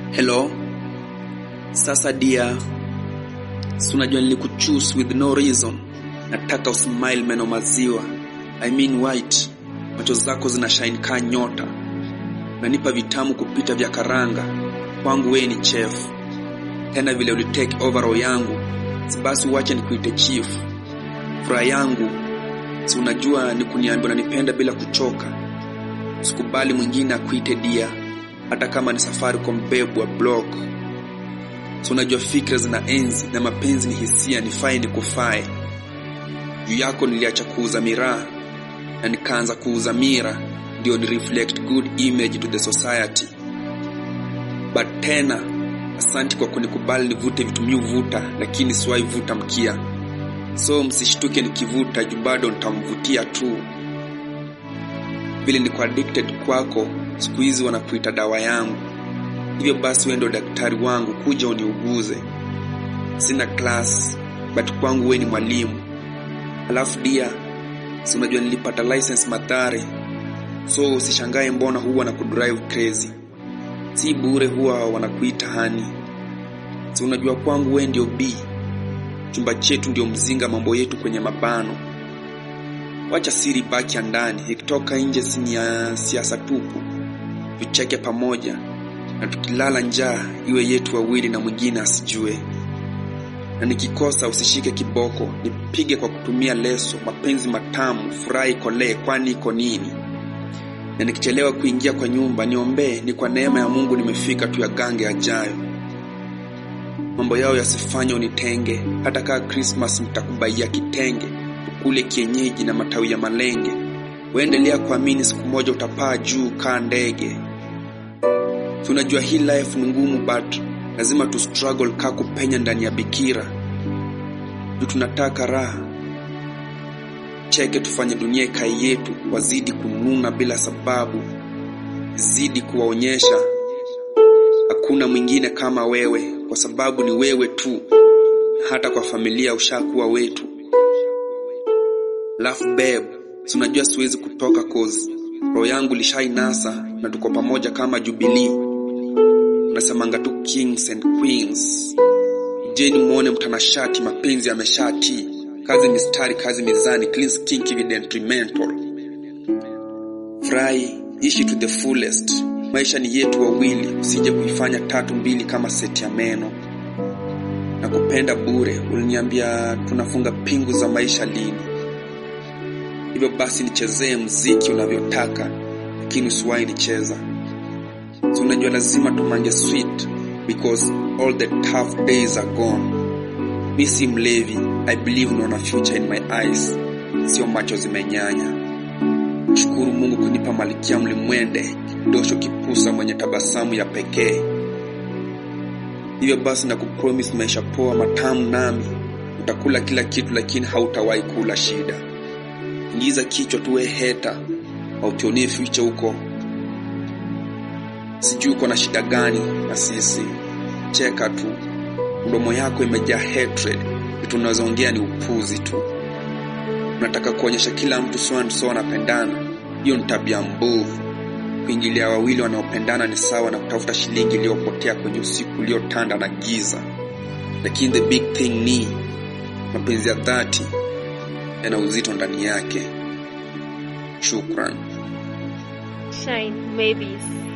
Hello. Sasa dia, si unajua nilikuchoose with no reason. Nataka usmile meno maziwa. I mean white. Macho zako zina shine kaa nyota. Nanipa vitamu kupita vya karanga. Kwangu wewe ni chef. Tena vile ulitake overall yangu. Si basi uache nikuite chief. Furaha yangu si unajua ni kuniambia unanipenda bila kuchoka. Usikubali mwingine akuite dia hata kama ni safari kwa mbebwa block. So unajua fikra zina enzi na mapenzi ni hisia, nifae ni kufae. Juu yako niliacha kuuza miraa na nikaanza kuuza mira, ndio ni reflect good image to the society. But tena asanti kwa kunikubali nivute vitu miuvuta, lakini siwahi vuta mkia. So msishtuke nikivuta, juu bado nitamvutia tu. Vile niko addicted kwako, siku hizi wanakuita dawa yangu. Hivyo basi wewe ndio daktari wangu, kuja uniuguze. Sina class, but kwangu wewe ni mwalimu. Alafu dia, si unajua nilipata license Mathare, so usishangae mbona huwa na kudrive crazy. Si bure huwa wanakuita hani. Si unajua kwangu wewe ndio B, chumba chetu ndio mzinga, mambo yetu kwenye mabano. Wacha siri baki ya ndani, ikitoka nje si ni ya siasa tupu. Tucheke pamoja na tukilala njaa iwe yetu wawili na mwingine asijue. Na nikikosa usishike kiboko, nipige kwa kutumia leso, mapenzi matamu, furahi kolee, kwani iko nini? Na nikichelewa kuingia kwa nyumba, niombee, ni kwa neema ya Mungu nimefika tu ya gange ajayo. Mambo yao yasifanye unitenge, hata kaa Christmas mtakubaia kitenge, ukule kienyeji na matawi ya malenge. Waendelea kuamini siku moja utapaa juu kaa ndege. Tunajua hii life ni ngumu but lazima tu struggle kaa kupenya ndani ya bikira. Juu tunataka raha. Cheke tufanye dunia ikae yetu, wazidi kununa bila sababu. Zidi kuwaonyesha hakuna mwingine kama wewe, kwa sababu ni wewe tu. Hata kwa familia ushakuwa wetu. Laugh babe, si unajua siwezi kutoka cause roho yangu lishainasa na tuko pamoja kama Jubilee. Unasemanga tu kings and queens. Jeni muone mtanashati, mapenzi yameshati. Kazi mistari, kazi mizani, clean skin, evidently mental. Furahi, ishi to the fullest. Maisha ni yetu wawili, usije kuifanya tatu mbili kama seti ya meno. Na kupenda bure, uliniambia tunafunga pingu za maisha lini? Hivyo basi nichezee mziki unavyotaka, lakini usiwahi nicheza. So unajua lazima tumange sweet because all the tough days are gone. Mi si mlevi, I believe naona future in my eyes, sio macho zimenyanya. Shukuru Mungu kunipa malikia mlimwende, dosho kipusa mwenye tabasamu ya pekee. Hivyo basi na kupromise maisha poa matamu, nami utakula kila kitu, lakini hautawahi kula shida. Ingiza kichwa tuwe heta au tuonie future huko. Sijui uko na shida gani na sisi, cheka tu. Mdomo yako imejaa hatred, vitu unazoongea ni upuzi tu. Unataka kuonyesha kila mtu so and so wanapendana. Hiyo ni tabia mbovu. Kuingilia wawili wanaopendana ni sawa na kutafuta shilingi iliyopotea kwenye usiku uliotanda na giza. Lakini the big thing ni mapenzi ya dhati yana uzito ndani yake. Shukran. Shine Maybes.